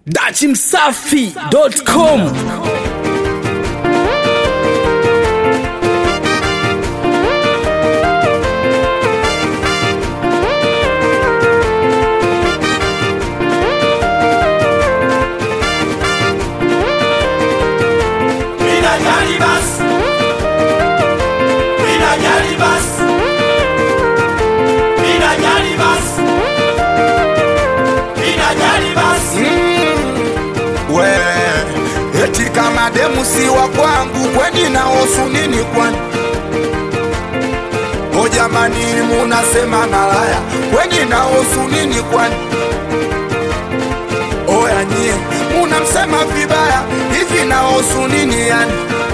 dachimsafi.com Minajali bas Minajali bas Minajali bas Minajali bas we eti kama demu si wa kwangu kweni naosu nini kwani o jamani munasema malaya kweni naosu nini kwani oya nyie munamsema vibaya hivi naosu nini yani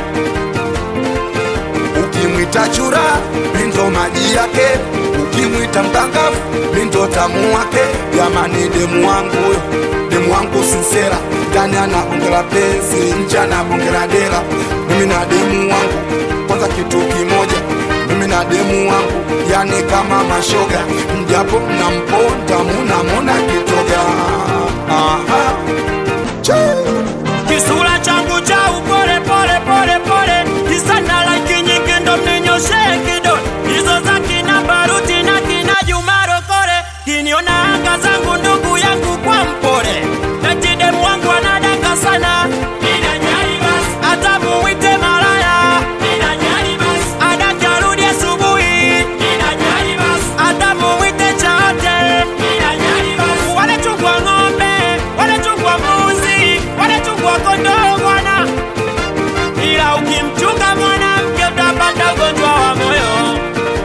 ukimwita chura mindo maji yake ukimwita mtangafu mindo tamu wake jamani demu wangu huyo demu wangu sinsera ndani ana bonge la penzi nje ana bonge la dela mimi na demu wangu kwanza kitu kimoja mimi na demu wangu yani kama mashoga mjapo mnamponda munamona kitoga Aha. Chee. Kisura changu cha upole pole pole pole Kisana like nyingi ndo mninyoshe kidole Hizo za kina Baruti na kina Juma Rokore Kiniona anga zangu ndugu yangu kwa mpole Eti demu wangu anadanga sana Ninajali bas Hata muwite malaya Ninajali bas Adake arudi asubuhi Ninajali bas Hata muwite chaote Ninajali bas Wale chungwa ng'ombe Wale chungwa mbuzi Wale chungwa kondoo bwana ila ukimchunga mwanamke utapata ugonjwa wa moyo.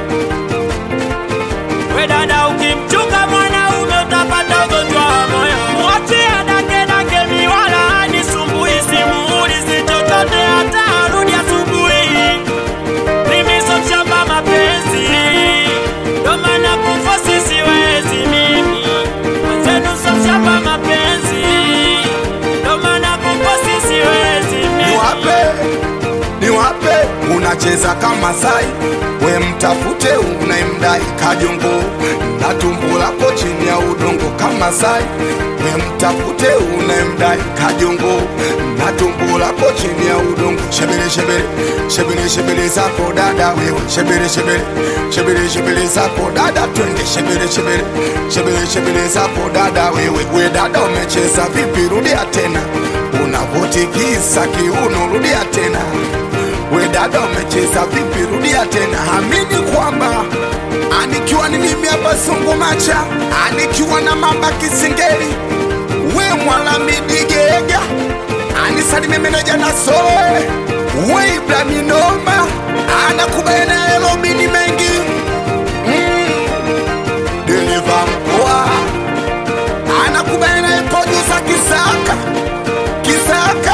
We dada, ukimchunga mwanaume utapata ugonjwa wa moyo. Mwachie dake dake miwala anisumbui, simuulizi chochote hata arudi asubuhi. Mimi so mshamba mapenzi, ndo maana kufosi siwezi mimi. Mwenzenu so mshamba mapenzi, ndo maana kufosi siwezi mimi. niwape niwape unacheza kama sai we mtafute unayemdai kajongo na tumbo lako chini ya udongo kama sai we mtafute unayemdai kajongo na tumbo lako chini ya udongo shebele shebele shebele shebele zako dada wewe shebele shebele shebele shebele zako dada twende shebele shebele shebele shebele zako dada wewe we dada umecheza vipi rudia tena unavotikisa kiuno rudia tena we dada umecheza vipi rudia tena amini kwamba anikiwa ni mimi hapa sungumacha anikiwa na mamba kisingeli we mwalamidigega anisalime meneja na soe we ibraminoma anakubena elobini mengi mm. deliva mkoa anakubena ipojusa kisaka kisaka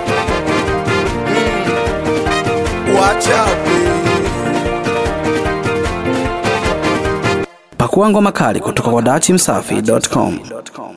mm. wachape pakua ngoma kali kutoka kwa dachimsafi.com